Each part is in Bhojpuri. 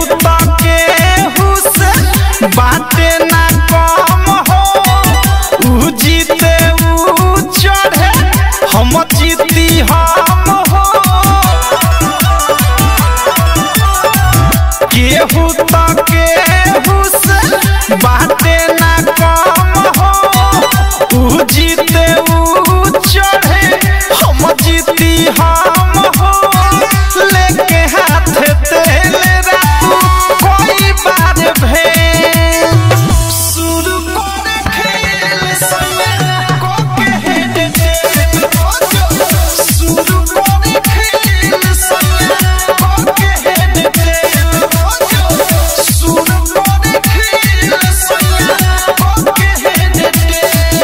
त केहू से बाटे ना कम हो ऊ जीते ऊ चढ़े हम जीती हम हो केहू त केहू से बाटे ना कम हो ऊ जीते ऊ चढ़े हम जीती हम हो लेके हाथ तेल रातू कोई बार भेल शुरू करे खेल समय को कहे दे शुरू करे खेल समय को कहे दे शुरू करे खेल समय को कहे दे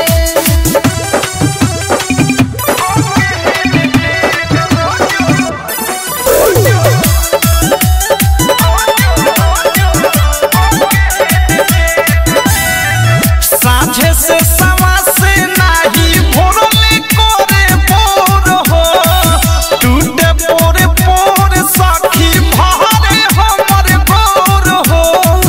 साझे से सवा से नाही भोरले कोरे बोर हो टूटे पोरे पोर सखी भारे हमर बोर हो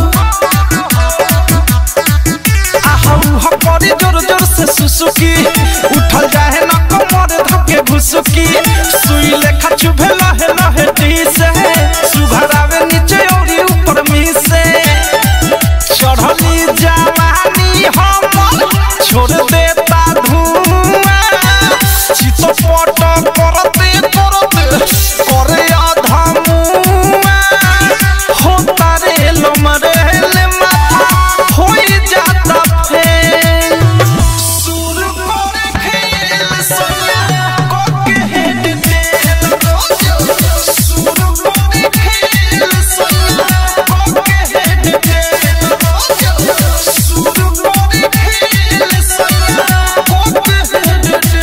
आहू हमारी जोर जोर से सुसुकी उठल जाए न कमर धके भुसुकी सुई लेखा चुभे लहे लहे टी से सुघरावे नीचे औरी ऊपर मी से चढ़ली जवानी हमर छोड़ देता धुआं चितपट करते करते करे आधा मुआं होता रे लमरेल माथा होई जाता फेल सुर करे खेल सोया को कहे दे सुर करे खेल सोया को कहे दे सुर करे खेल सोया को कहे दे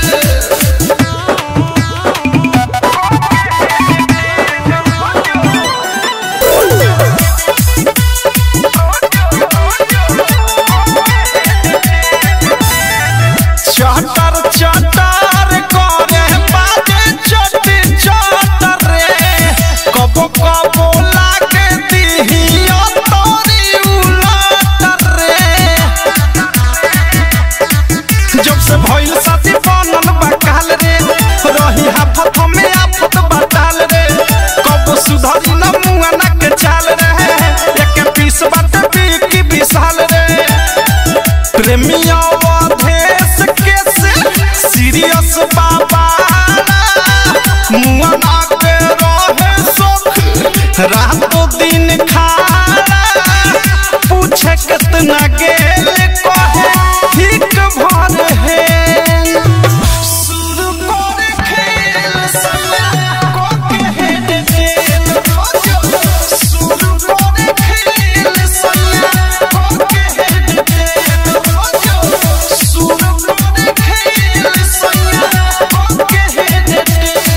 चटर चटर करे बाजे चटी चटर रे कबो कबो लागे दिहिया तोरी उलट रे जब से भइल साथी बनल बकाल रे रही हाफत में आफत बताल रे कबो सुधरी न मुआ ना के चाल रे एक पीस बात बिकी विशाल रे प्रेमिया देश के से सीरियस बाबा मुआ ना के रहे सुख रातों दिन खाना पूछे कितना गेल कहे ठीक भर है शुरू करे खेल समय को कहे दे शुरू करे खेल समय को कहे दे शुरू करे खेल समय को कहे दे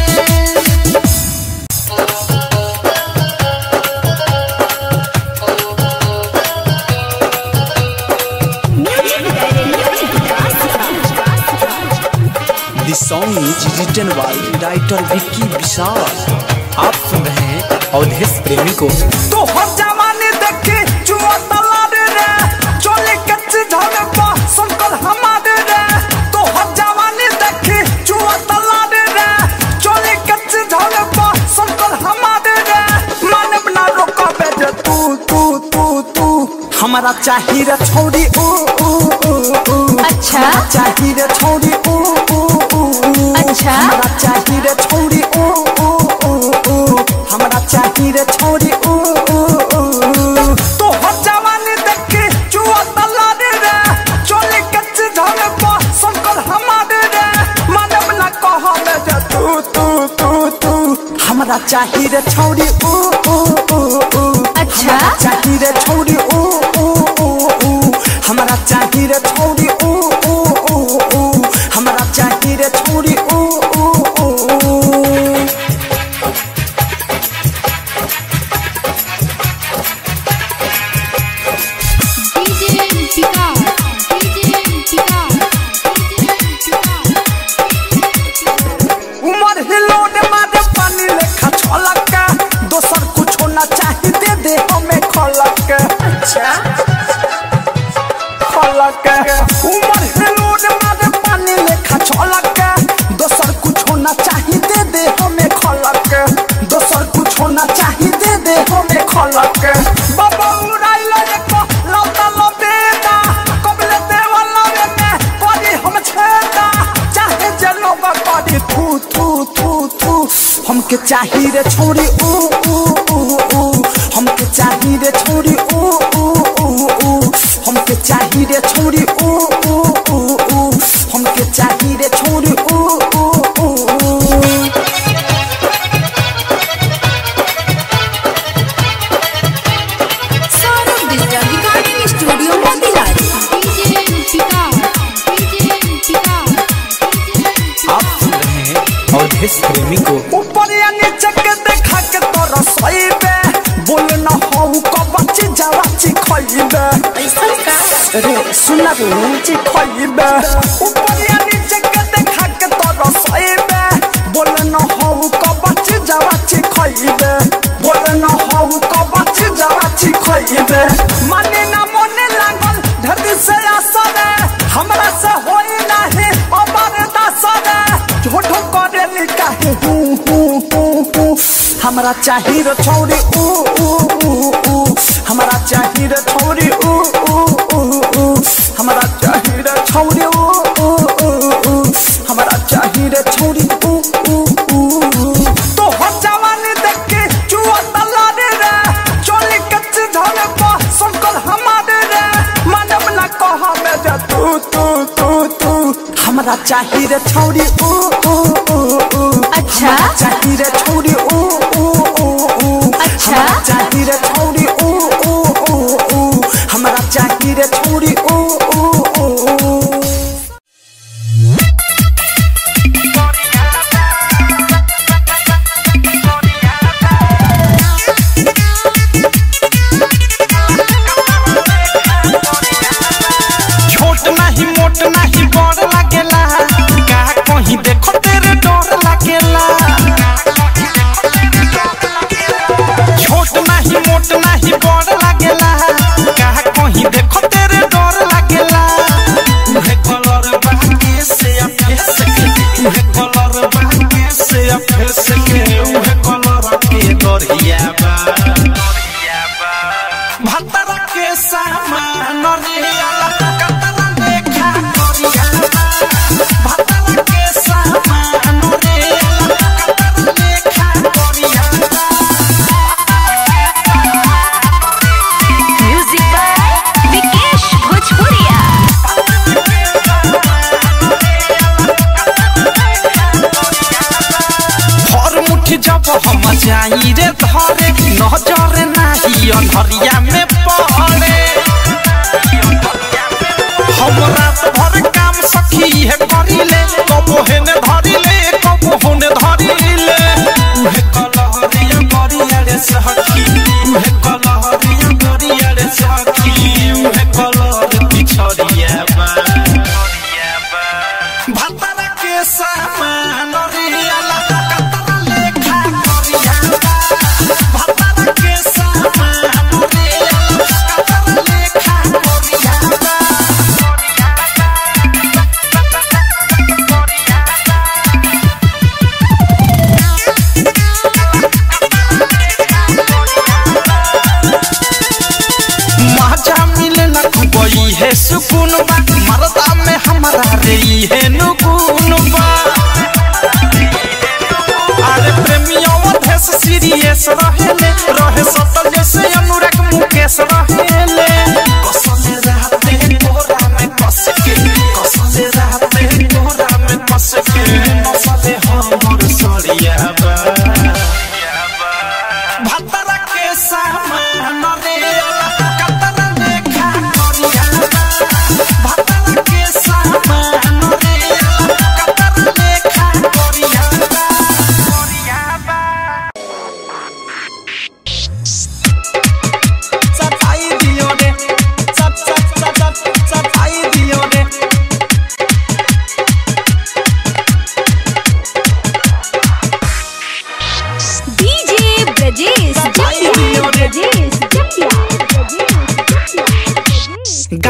this song is written by writer Vicky Vishal आप सुन रहे हैं अवधेश प्रेमी को तो हर जमाने देखे चुआ तलारे रे चोले कच्चे झाड़े पा संकल हमारे रे तो हर जमाने देखे चुआ तलारे रे चोले कच्चे झाड़े पा संकल हमारे रे माने बना रोका बेटे तू तू तू तू हमारा चाहिए रे छोड़ी ऊ ऊ ऊ ऊ अच्छा। हमारा चाहिए रे छोड़ी ऊ ऊ ऊ ऊ अच्छा। हमारा चाहिए रे छोड़ी ऊ ऊ ऊ ऊ हमारा चाहिए रे छोड़ी ऊ ऊ ऊ तो हर जवानी देखे चुआ तला रे रे चोले कच्चे झाड़े पा संकल हमारे रे मानव ना कहा में जे तू तू तू तू हमारा चाहिए रे छोड़ी ऊ ऊ ऊ ऊ अच्छा। हमारा चाहिए रे छोड़ी ऊ ऊ ऊ ऊ हमारा चाहिए रे छोड़ी ऊ ऊ ऊ ऊ हमारा चाहिए रे छोड़ी ऊ ऊ ऊ ऊ डीजे पिका डीजे पिका उमर हिलोने मारे पानी लेखा छलका दोसर कुछो अच्छा खलक उमर हिलोर मारे पानी लेखा छलक दोसर कुछ होना चाहिए दे दे हमें खलक दोसर कुछ होना चाहिए दे दे हमें खलक बाबा उड़ाइल एक लौटा लबेदा कबले देवला में करी हम छेदा चाहे जनोबा करी थू थू थू थू हमके चाहिए रे छोरी ऊ ऊ ऊ ऊ हमके चाहिए रे छोरी ऊ ऊ ऊ ऊ हमके चाहिए रे छोरी ऊ ऊ ऊ ऊ हमके चाहिए रे छोरी ऊ ऊ ऊ ऊ Saurabh digital recording studio Motilal DJ Vikas DJ Vikas आप सुन रहे हैं अवधेश प्रेमी को ऊपर या नीचे के देखा के तोरा सही बे बोल न हो कबची जवाची खइबे ऐसा का रे सुना रे नीचे खइबे ऊपर या नीचे के देखा के तोरा सही बे बोल न हो कबची जवाची खइबे बोल न हो कबची जवाची खइबे माने ना मने लागल धरती से आसरे हमरा से होई नाही अमर दासरे झूठो करे लिकाहे हूँ हूँ हूँ हूँ हमरा चाहिए रे छौरी ऊ ऊ ऊ ऊ हमरा चाहिए रे छौरी ऊ ऊ ऊ ऊ हमरा चाहिए रे छौरी ऊ ऊ ऊ ऊ हमरा चाहिए रे छौरी ऊ ऊ ऊ तो हो जवानी देख के जुआ तलारे रे चोली कच्ची धोने पा संकल हमारे रे मानव ना कहा में जा तू तू तू तू हमरा चाहिए रे छौरी ऊ ऊ ऊ ऊ अच्छा? हमरा चाहिए रे छौरी ऊ ऊ ऊ ऊ अच्छा? हमरा चाहिए रे छौरी ऊ ऊ ऊ ऊ हमरा चाहिए रे छौरी ऊ ऊ ऊ ऊ छोट नहीं मोट नहीं बड़ लागेला का कहीं देखो तेरे डर लागेला छोट नहीं मोट नहीं बड़ लागेला का कहीं देखो तेरे डर लागेला उहे कलर बाके से फेस के उहे कलर बाके से फेस के उहे कलर के दरिया बा भतरा के सामान रियाला कतरा देखा करिया भतरा के सामान रियाला कतरा देखा करिया म्यूजिक बाय विकेश भोजपुरिया हर मुट्ठी जब हम जाई रे धरे नजर नाही अनहरिया में पड़े हम रात भर काम सखी है करिले कबो हेने धरिले कबो होने धरिले उहे कलहरिया करिया रे सखी उहे कलहरिया करिया रे सखी उहे कलहर पिछड़िया बा भतरा के सामान रियाला कतरा लेखा करिया भतरा के सामान रियाला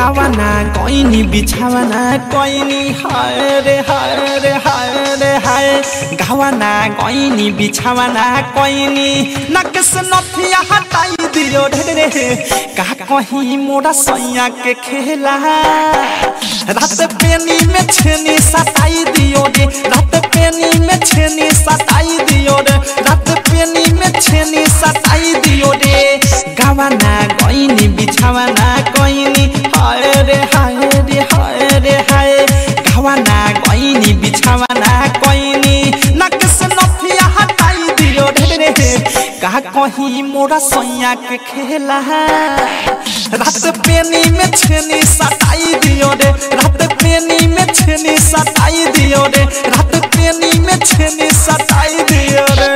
गावाना कोइनी बिछावाना कोइनी हाय रे हाय रे हाय रे हाय गावाना कोइनी बिछावाना कोइनी नकस नथिया हटाई दियो ढे रे का कहीं मोरा सैया के खेला रात पेनी में छेनी सताई दियो रे रात पेनी में छेनी सताई दियो रे रात पेनी में छेनी सताई दियो रे गावाना गइनी बिछावाना गइनी हाय रे हाय रे हाय रे हाय गावाना गइनी बिछावाना गइनी नकस नथिया हटाई दियो रे रे का कहीं मोरा सैया के खेला रात पेनी में छेनी सताई दियो रे रात पेनी में छेनी सताई दियो रे रात पेनी में छेनी सताई दियो रे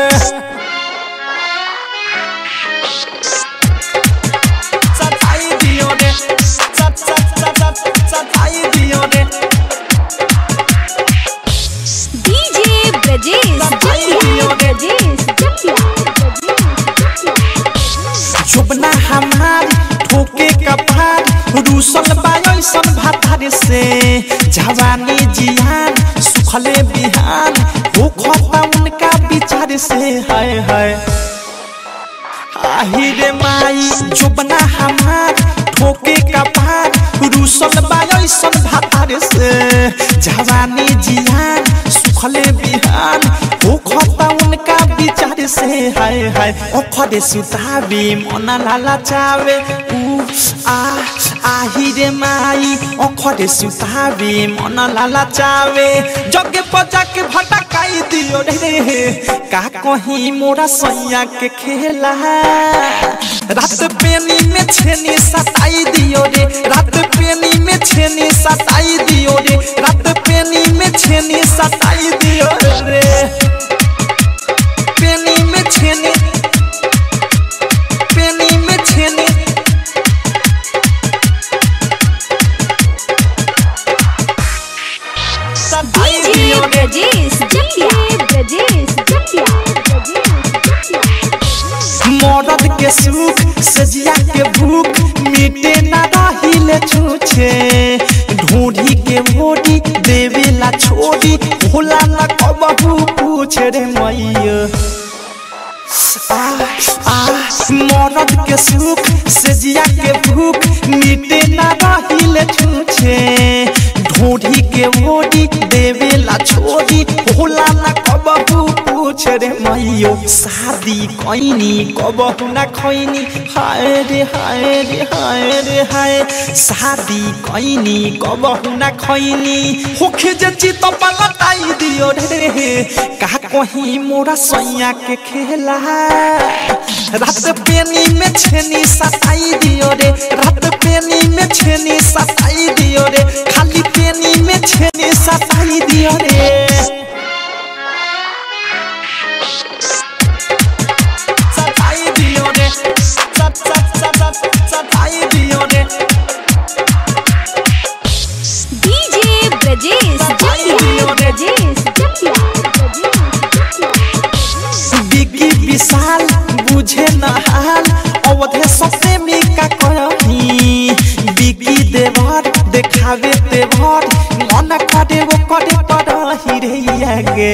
सताई दियो रे सत सत सत सत सताई दियो रे डीजे ब्रजेश जटिया ब्रजेश जटिया जुबना हमार ठोके कपार रूसल बायसन भातार से जवानी जियान सुखले बिहान हो खता उनका विचार से हाय हाय आहिरे माई जुबना हमार ठोके कपार रूसल बायसन भातार से जवानी जियान सुखले बिहान हो खता उनका विचार से हाय हाय ओखरे सुताबी मना लाला चावे उ आ आहिरे माई ओखरे सुताबी मना लाला चावे जगे पजा के भटकाई दियो रे का कहीं मोरा सैया के खेला रात पेनी में छेनी सताई दियो रे रात पेनी में छेनी सताई दियो रे रात पेनी में छेनी सताई दियो रे पेनी में छेनी पेनी में छेनी सताई डीजे दियो रे ब्रजेश जटिया ब्रजेश जटिया ब्रजेश जटिया मरद के सुख सजिया के भूख मिटे ना रहिले छूछे ढूंढी के मोड़ी देवेला छोड़ी भोला न कबहू पूछ रे मैया आ आ मरद के सुख सजिया के भूख मिटे ना रहिले छूछे ढूंढी के मोड़ी देवेला छोड़ी भोला न कबहू पूछ रे मैयो शादी कैनी कबहू न खैनी हाय रे हाय रे हाय रे हाय शादी कैनी कबहू न खैनी होखे जे चित पलटाई दियो रे का कहीं मोरा सैया के खेला रात पेनी में छेनी सताई दियो रे रात पेनी में छेनी सताई दियो रे खाली पेनी में छेनी सताई दियो रे सताई दियो रे सत सत सत सत सताई दियो रे डीजे ब्रजेश जटिया ब्रजेश जटिया ब्रजेश जटिया बिगी विशाल बुझे न हाल अवधे सते में का कही बिगी देवर देखावे देवर मन करे वो करे परही रे आगे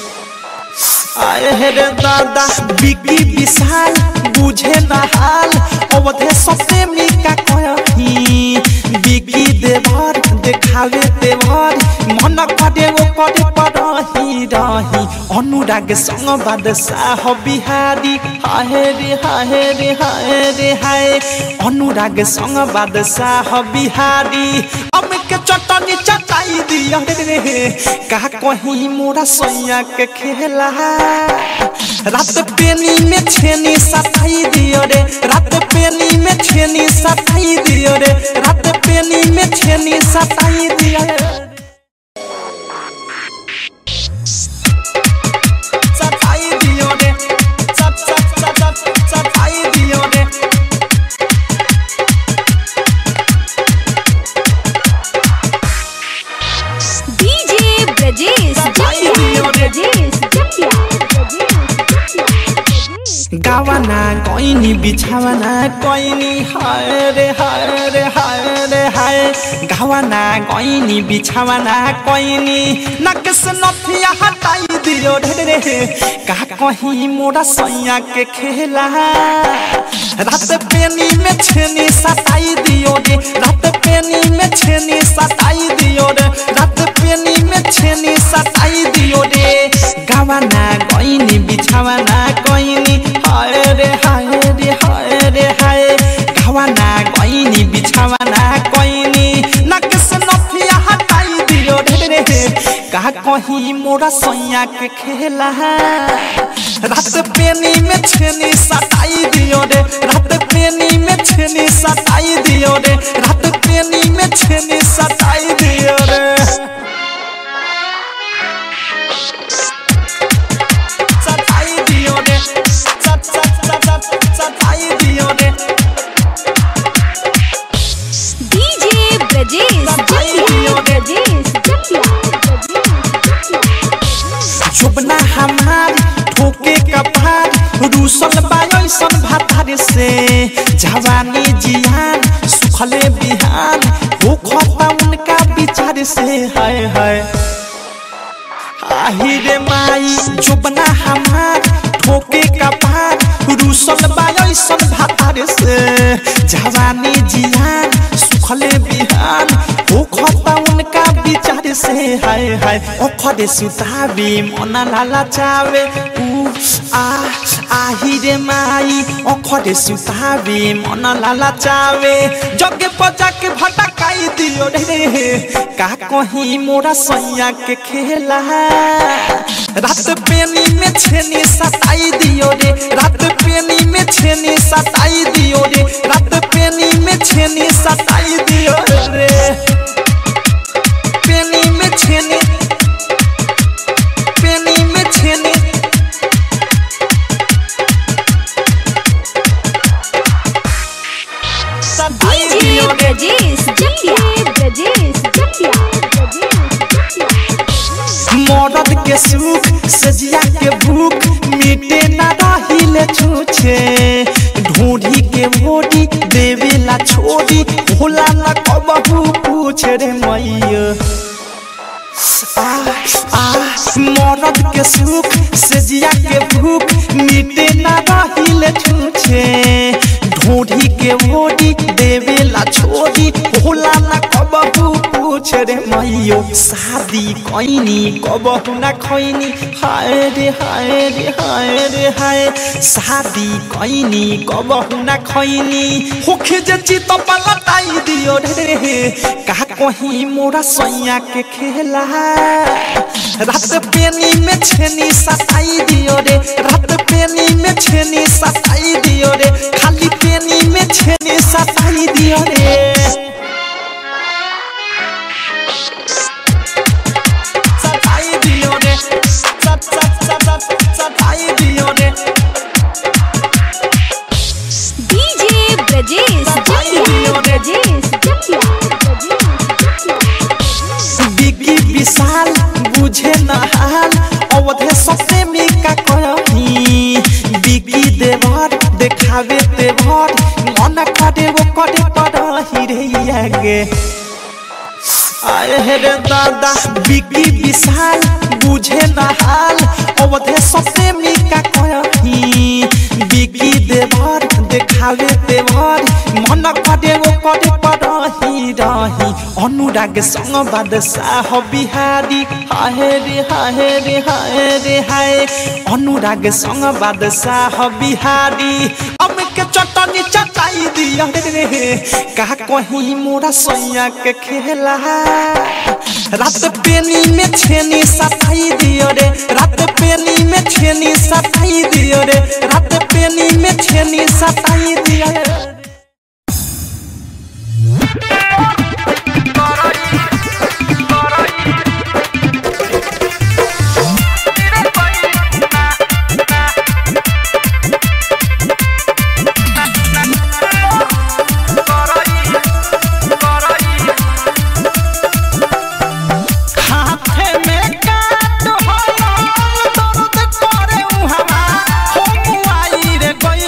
आए हे रे दादा बिगी विशाल बुझे न हाल अवधे सते में का कही बिगी देवर देखावे देवर मन करे वो करे परही रही अनुराग संग बादशाह बिहारी हाय रे हाय रे हाय रे हाय अनुराग संग बादशाह बिहारी हम के चटनी चटाई दिया रे का कहीं मोरा सैया के खेला रात पेनी में छेनी सताई दियो रे रात पेनी में छेनी सताई दियो रे रात पेनी में छेनी सताई दियो रे सताई दियो रे सत सत सत सत सताई दियो रे डीजे ब्रजेश जटिया ब्रजेश जटिया ब्रजेश जटिया गावाना गइनी बिछावाना गइनी हाय रे हाय रे हाय रे हाय गावाना गइनी बिछावाना गइनी नकस नथिया हटाई दियो रे रे का कहीं मोरा सैया के खेला रात पेनी में छेनी सताई दियो रे रात पेनी में छेनी सताई दियो रे रात पेनी में छेनी सताई दियो रे गावाना गइनी बिछावाना गइनी हाय रे हाय रे हाय रे हाय गावाना गइनी बिछावाना गइनी नकस नथिया हटाई दियो रे रे का कहीं मोरा सैया के खेला रात पेनी में छेनी सताई दियो रे रात पेनी में छेनी सताई दियो रे रात पेनी में छेनी सताई दियो रे सताई दियो रे सत सत सत सत सताई दियो रे डीजे ब्रजेश जटिया ब्रजेश जटिया जुबना हमार ठोके कपार रूसल बायसन भातार से जवानी जियान सुखले बिहान हो खता उनका विचार से हाय हाय आहिरे माई जुबना हमार ठोके कपार रूसल बायसन भातार से जवानी जियान सुखले बिहान हो खता उनका विचार से हाय हाय ओखरे सुतावी मना लाला चावे उ आ आहिरे माई ओखरे सुतावी मना लाला चावे जगे पजा के भटकाई दियो रे का कहीं मोरा सैया के खेला रात पेनी में छेनी सताई दियो रे रात पेनी में छेनी सताई दियो रे रात पेनी में छेनी सताई दियो रे पेनी में छेनी पेनी में छेनी सताई डीजे दियो रे ब्रजेश जटिया ब्रजेश जटिया ब्रजेश जटिया मरद के सुख सजिया के भूख मिटे ना रहिले छूछे ढूंढी के मोड़ी देवेला छोड़ी भोला न कबहू पूछ रे मैया आ आ मरद के सुख सजिया के भूख मिटे ना रहिले छूछे ढूंढी के मोड़ी देवेला छोड़ी भोला न कबहू पूछ रे मैयो शादी कैनी कबहू न खैनी हाय रे हाय रे हाय रे हाय शादी कैनी कबहू न खैनी होखे जे चित पलटाई दियो रे का कहीं मोरा सैया के खेला रात पेनी में छेनी सताई दियो रे रात पेनी में छेनी सताई दियो रे खाली पेनी में छेनी सताई दियो रे सताई दियो रे सत सत सत सत सताई दियो रे डीजे ब्रजेश जटिया ब्रजेश जटिया बिकी विशाल बुझे न हाल अवधे सबसे मिका कही बिकी देवर देखावे देवर मन करे वो करे पड़ही रे आगे आए हे रे दादा बिकी विशाल बुझे न हाल अवधे सबसे मिका कही बिकी देवर देखावे देवर मन करे वो करे पड़ही रही अनुराग संग बादशाह बिहारी हाय रे हाय रे हाय रे हाय अनुराग संग बादशाह बिहारी अब के चटनी चटाई दिया रे का कहीं मोरा सैया के खेला रात पेनी में छेनी सताई दियो रे रात पेनी में छेनी सताई दियो रे रात पेनी में छेनी सताई दियो रे हाथे में काट होला दर्द करे उहवा हो मुआई रे गई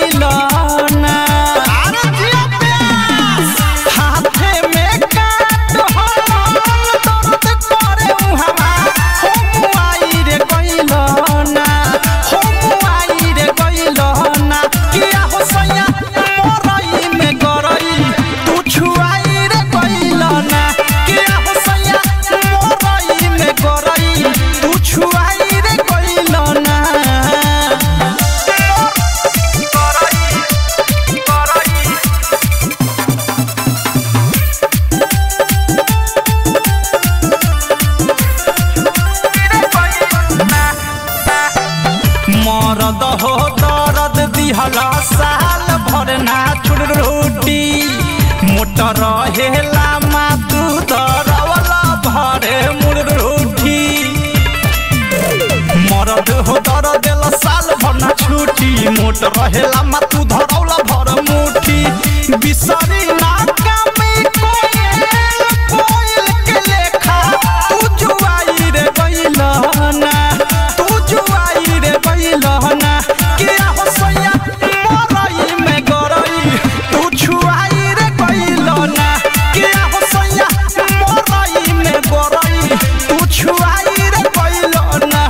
रहेला मा तू दरवला भरे मुरुठी मरद हो दर देला साल भर ना छुट्टी मोट रहेला मा तू धरौला भर मुठी बिसरी ना कामी कोयल कोयल के लेखा तू जुआई रे बैलहना तू जुआई रे बैलहना किया हो सैया मरई में गरई तू छुआई रे बैलहना किया हो सैया मरई में गरई तू छुआई रे बैलहना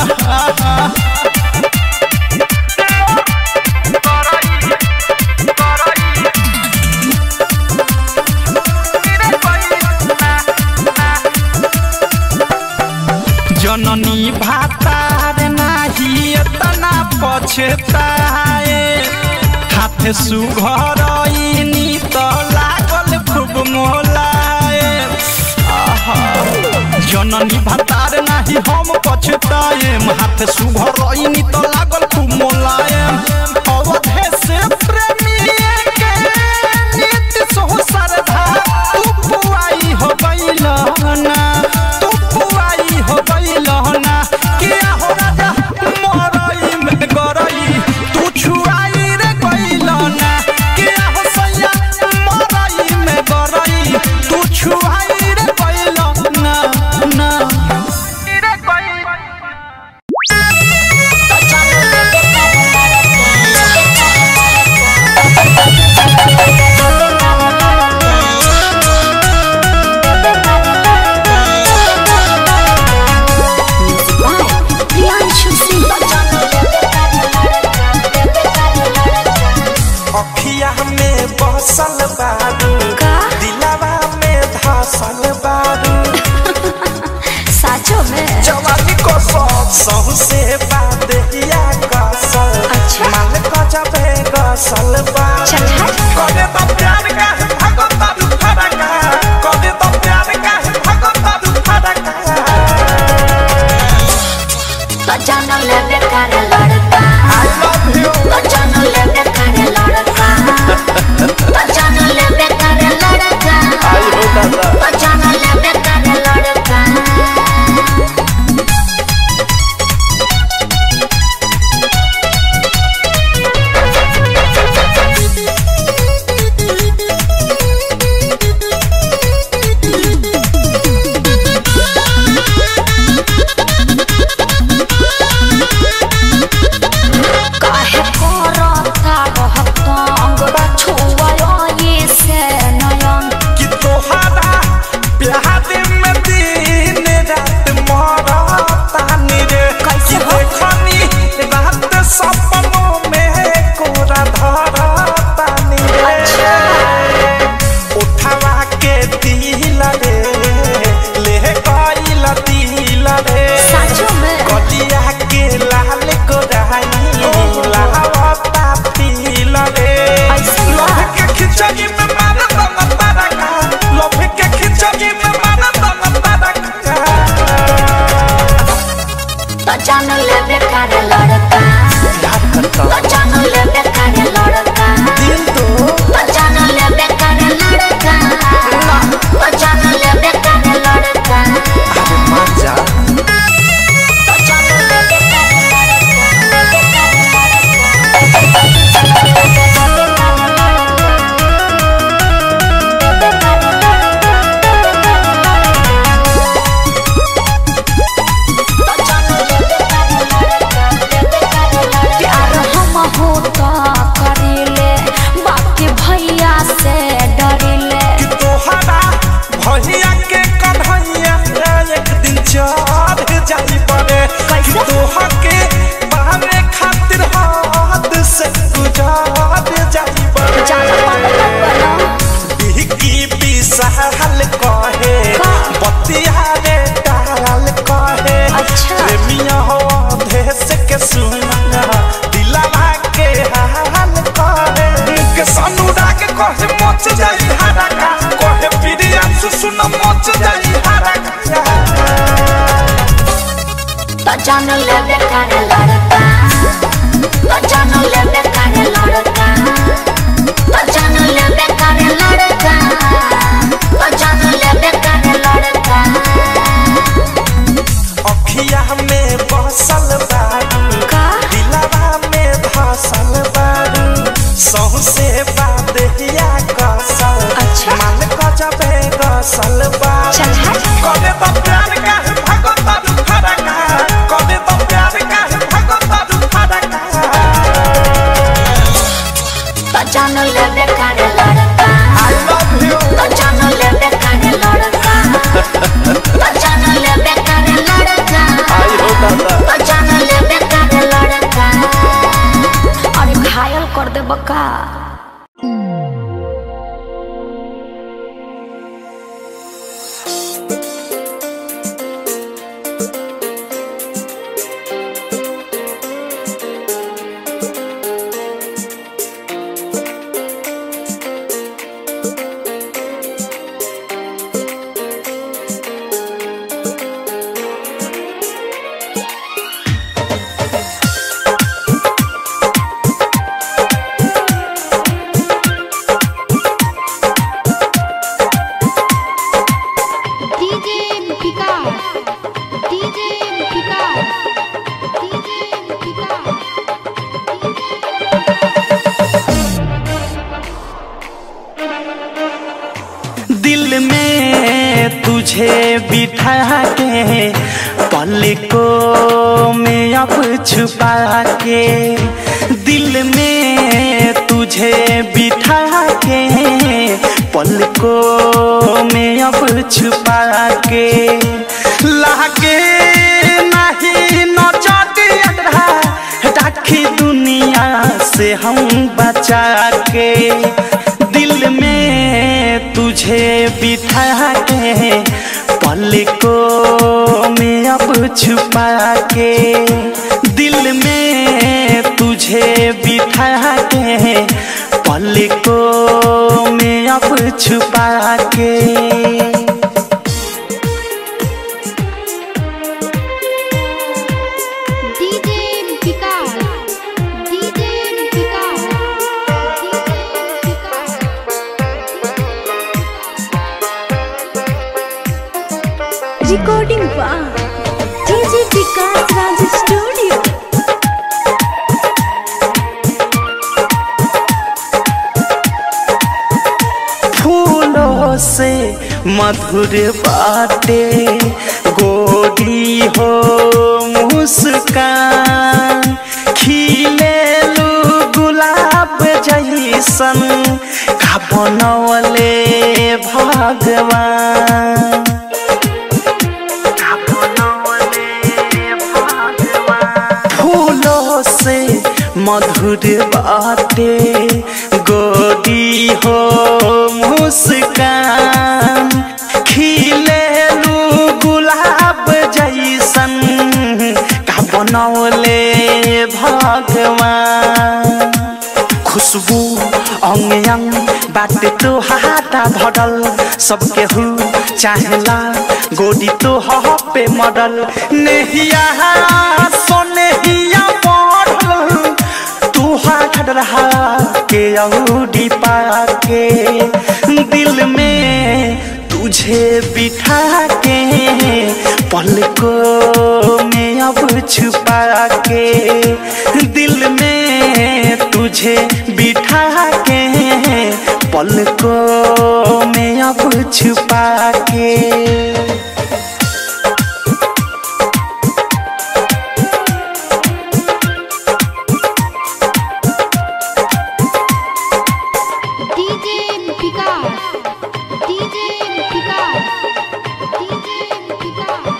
जननी भातार नाही एतना पछताए हाथ सुघरइनी त लागल खूब मोलाए आहा। जननी भातार नाही हम पछताए हाथ सुघरइनी त लागल खूब मोलाए अवधे से प्रेमी के नित सोह सरधा तू पुआई हो बैलहना तू पुआई हो बैलहना किया हो राजा मरई में गरई तू छुआई रे बैलहना किया हो सैया मरई में गरई तू छुआई रे बैलहना ना रे बैलहना अखिया में बसल बारू दिलावा में धसल बारू साचो में जवानी को सब सहु से बात हिया कसल अच्छा। माल को जबे गसल बा चल हट। करे तो प्यार का है भगत तू फरका करे तो प्यार का है भगत तू फरका तो जानो ले बेकार लड़का आई लव यू तो जानो ले बेकार लड़का तो जानो ले बेकार लड़का आई हो दादा तो जानो ले बेकार लड़का काहे करता रहतंग छुआ ये से नयन कि तोहरा प्यार में दिन रात मरतानी रे कैसे कि हो? देखनी रात सपनों में कोरा धरतानी रे उठवा के दिल रे ले गइल दिल रे सच में? कलिया के लाल गोराई लावता पील रे ऐसे बा? लोभ के खिचड़ी में मारा दम तारका लोभ के खिचड़ी में मारा दम तारका तो जानो ले बेकार लड़का तो जानो ले बेकार लड़का दिल तो तो जानो ले बेकार लड़का तो जानो ले बेकार लड़का अरे मान जा तो जानो ले बेकार प्यार हम होता करेले बाकी भैया से डरेले कि तोहरा भैया के कन्हैया एक दिन चढ़ जाई पड़े कि कैसे? तोहा के पावे खातिर हाथ से गुजार जाई पड़े ज्यादा पागल मत बनो बिहकी बिसहल कहे का? बतिया रे डाल कहे अच्छा। प्रेमिया हो देश के सुना दिलवा के हाल कहे के सनुराग कहे मच जाई हरका कहे प्रिया सुन मच जाई हरका तो जानो ले बेकार लड़का तो जानो ले बेकार लड़का तो जानो ले बेकार लड़का देहिया कसल अच्छा। माल गजबे गसल बा चल हट कबे तो प्यार का है भगता दू फरका कबे तो प्यार का है भगता दू फरका तो जान ले बेकार लड़का आई लव यू तो जान ले बेकार लड़का तो जान ले बेकार लड़का आई हो दादा तो जान ले बेकार लड़का अरे घायल कर दे बका DJ Vikas DJ Vikas DJ Vikas दिल में तुझे बिठा के पलकों में अब छुपा के दिल में तुझे बिठा के पलकों में अब छुपा के लागे नहीं नचट राखी दुनिया से हम बचा के दिल में तुझे बिठा के पलकों में अब छुपा के दिल में तुझे बिठा के पलकों में अब छुपा के DJ Vikas DJ Vikas DJ Vikas recording बा डीजे विकास राज स्टूडियो फूलों से मधुर बाटे गोरी हो मुस्कान खिले गुलाब जैसन का बनवले भगवान का बनवले भगवान। फूलों से मधुर बाटे गोदी हो मुस्कान खिले गुलाब जैसन का बनौले भगवान खुशबू अंग अंग बाटे तो हाथा भरल सबके हु चाहेला गोडी तो पे मडल नेहिया सोनेहिया पढ़ल तू हाथ रहा के औडी पाके दिल में तुझे बिठा के पलकों में अब छुपा के दिल में तुझे बिठा के पलकों में अब छुपा के DJ Vikas DJ Vikas DJ Vikas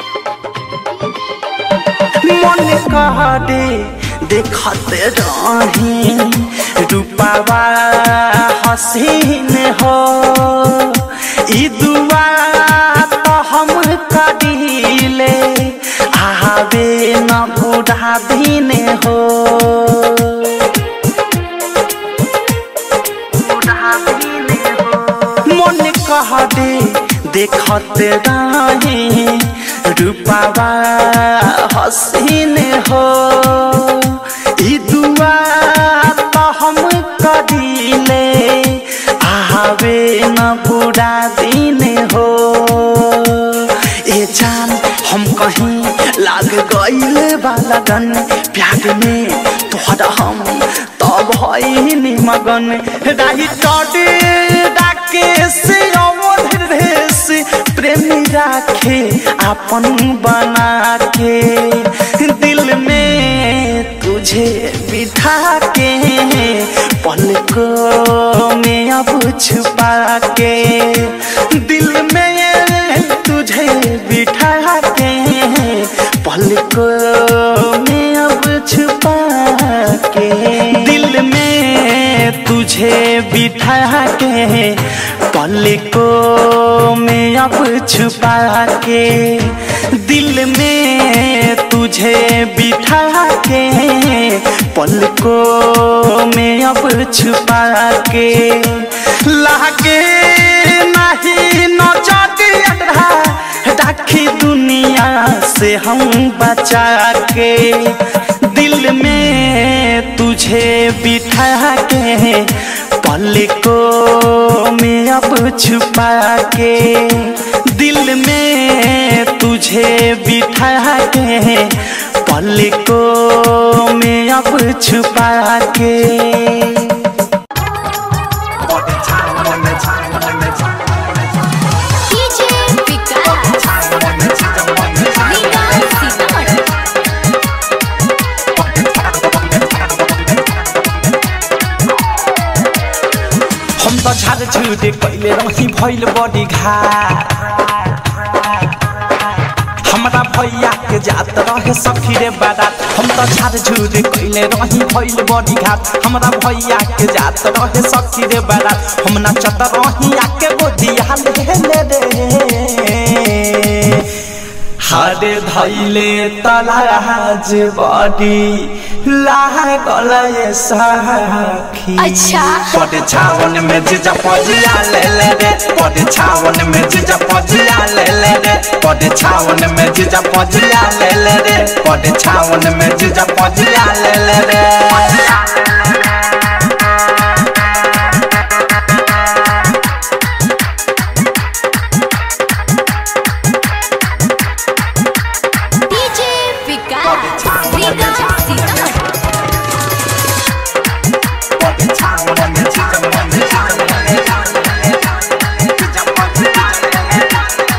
मन कहरे देखते रही रूपावा हसीन हो ई दुआ तो हम करीले आवे न बूढ़ा दिन हो मन कहरे देखते रही रूपावा हसीन हो ई दुआ तो हम करीले आवे न बुरा दिन हो ए जान हम कहीं लाग गईल बालगन प्यार में तोहरा हम तब भइनी मगन राही टडी अपन बना के दिल में तुझे बिठा के पलकों में अब छुपा के दिल में तुझे बिठा के पलकों में अब छुपा के दिल में तुझे बिठा के पलकों में अब छुपा के दिल में तुझे बिठा के पलकों में अब छुपा के लागे नहीं नौचटिया राखी दुनिया से हम बचा के दिल में तुझे बिठा के पलकों में अब छुपा के दिल में तुझे बिठा के पलकों में अब छुपा के डीजे विकास रीगा सीतामढ़ी हम तो झाड़ झूठे कैले रही भइल बड़ी घा हमरा भैया के जात रहे सखी रे बारात हम तो झाड़ झूठे कैले रही भइल बड़ी घाट हमरा भैया के जात रहे सखी रे बारात हम नाचत रही आके गोदिया ले ले रे हरे धैले तलाज बड़ी लागल ये सखी अच्छा। पट छावन में जीजा पजिया ले ले रे पट छावन में जीजा पजिया ले ले रे पट छावन में जीजा पजिया ले ले रे पट छावन में जीजा पजिया ले ले रे डीजे विकास रीगा सीतामढ़ी पट छावन में जीजा पजिया ले ले रे जीजा पजिया ले ले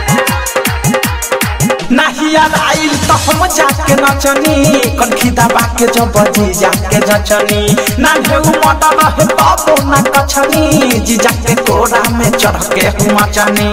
रे नाहिया आइल तो हम जाके नचनी कनखी दबा के जब बजी जाके जचनी ना ढेउ मटा रहे बाबू ना कछनी जी जाके कोरा में चढ़ के हम चनी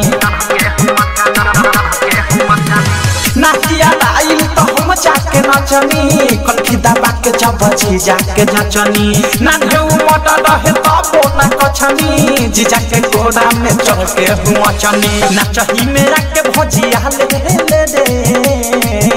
नाहिया आइल तो हम जाके नचनी कनखी दबा के जब बजी जाके जचनी ना ढेउ मटा रहे बाबू ना कछनी जी जाके कोरा में चढ़ के हम चनी नाचही मेरा के भजिया ले ले रे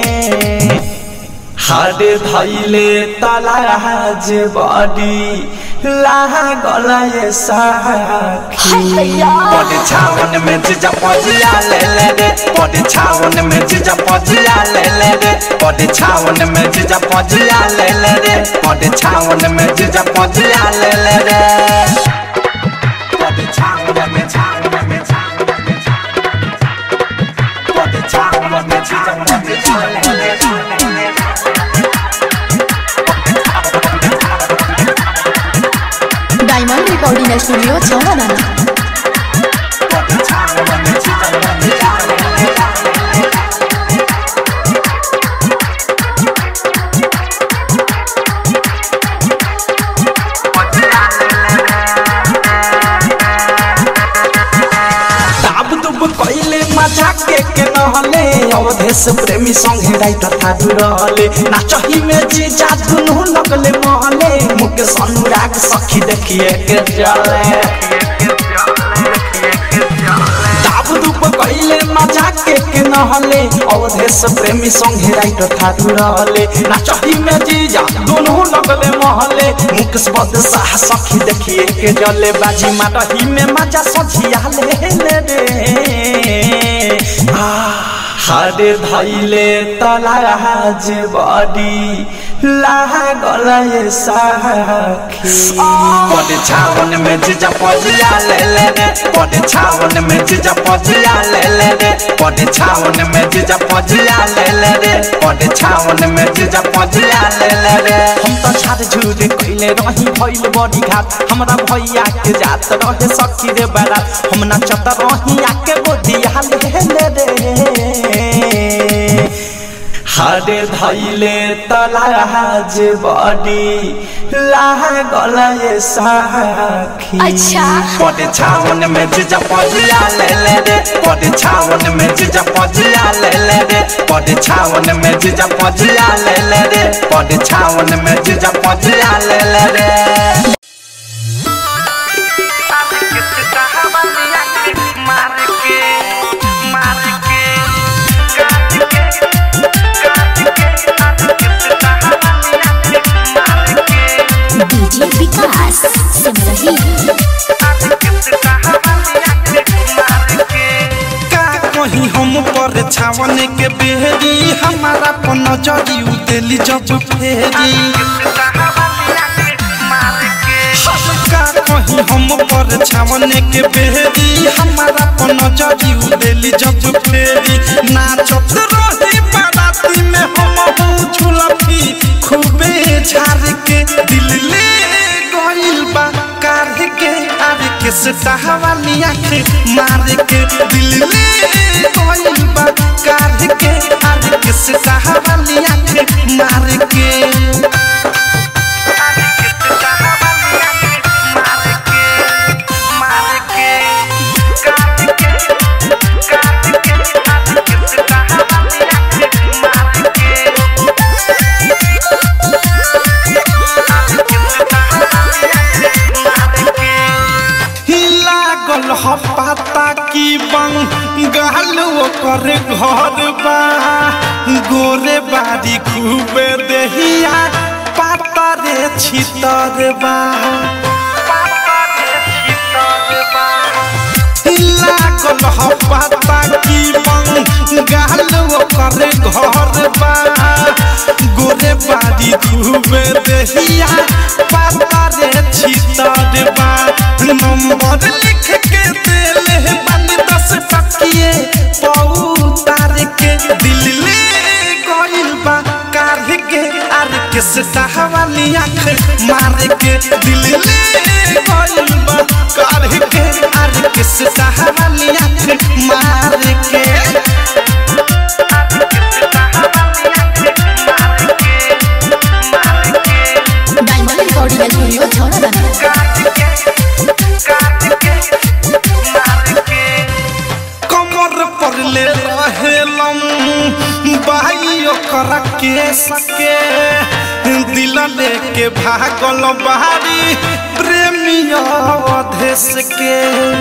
हरे धैले तलाज बड़ी लागल ये सखी पद छावन में जीजा पजिया ले ले रे पद छावन में जीजा पजिया ले ले रे पद छावन में जीजा पजिया ले ले रे पद छावन में जीजा पजिया ले ले रे पद छावन में छावन में छावन में पद छावन में जीजा पजिया ले ले रे डायमंड रिकॉर्डिंग स्टूडियो छावना पद छावन में जीजा पजिया ले ले रे ताब दुब कइले मजा के के नहले अवधेश प्रेमी संगे राइटर थारू रहले नाचही में जी जा दुनु लगले महले मुकेश अनुराग सखी देखिए के चले ताब दुब कइले मजा के के नहले अवधेश प्रेमी संगे राइटर थारू रहले नाचही में जी जा दुनु लगले महले मुकेश बदशाह सखी देखिए के जले बाजी माटही में मजा सझिया ले ले रे आ हरे धैले तलाज बड़ी लागल ये सखी पद छावन में जीजा पजिया ले ले रे पद छावन में जीजा पजिया ले ले रे पद छावन में जीजा पजिया ले ले रे पद छावन में जीजा पजिया ले ले रे हम तो झाड़ झूठ कइले रही भइल बड़ी घाट हमरा भैया के जात रहे सखी रे बारात हम नाचत रही आके गोदिया ले ले रे हारे धैले तलाज बड़ी लागल ये साखी अच्छा। पड़े छावन में जीजा पजिया ले ले रे पड़े छावन में जीजा पजिया ले ले रे पड़े छावन में जीजा पजिया ले ले रे पड़े छावन में जीजा पजिया ले ले रे डीजे विकास सिमरही का कहीं हम पर छावन के बेहरी हमारा पर नजरी उतेली जब फेरी का कहीं हम पर छावन के बेहरी हमारा पर नजरी उतेली जब फेरी नाचत रही बाराती में हम हूँ झुलफी खूबे झार के दिल ले गइल बा कार के आर के सटावाली आँख मार के दिल ले गइल बा कार के आर के सटावाली आँख मार के लागल ह पाता की बंगाल ओकर घर बा गोरे बारी खूबे देहिया पाता रे छितर बा लागल ह पाता की बंगाल ओकर घर बा गोरे बारी खूबे देहिया पाता रे छितर बा नंबर लिख के देले बानी दस टकिए पौतार के दिल ले गइल बा कार के आर के सटावाली आँख मार के दिल ले गइल बा कार के आर के सटावाली आँख मार के डायमंड रिकॉर्डिंग स्टूडियो छौड़ा कमर पर ले रहेलम बाई ओकर के सके दिल लेके भागल बाहरी प्रेमी अवधेश के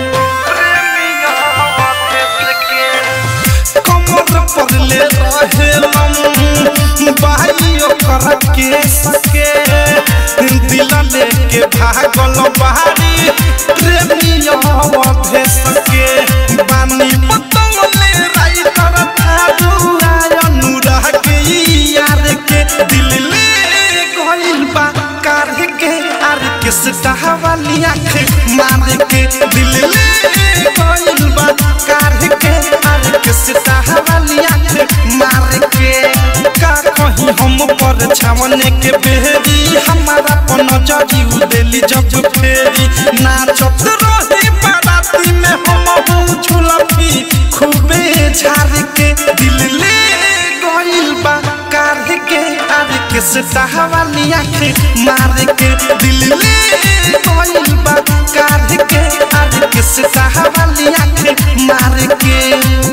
कमर पर ले रहेलम बाई ओकर के सके दिल लेके भागल बाहरी प्रेमी अवधेश के बानी पतंगले राइतर थारू अनुराग के यार के दिल ले गइल बा कार के आर के सटावाली आँख मार के दिल ले गइल बा कार के आर के सटावाली आँख मार के का कहीं हम पर छावन के बेहरी हमारा पर नजरी उदेली जब फेरी नाचत रही बाराती में हम हूँ झुलफी खूबे झार के दिल ले गइल बा कार के आर के सटावाली आँख मार के दिल ले गइल बा कार के आर के सटावाली आँख मार के